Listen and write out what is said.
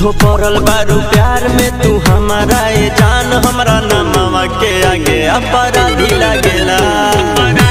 झूठो पड़ल बारू प्यार में तू हमारा ए जान हमरा नमवा के आगे अपराधी लागेला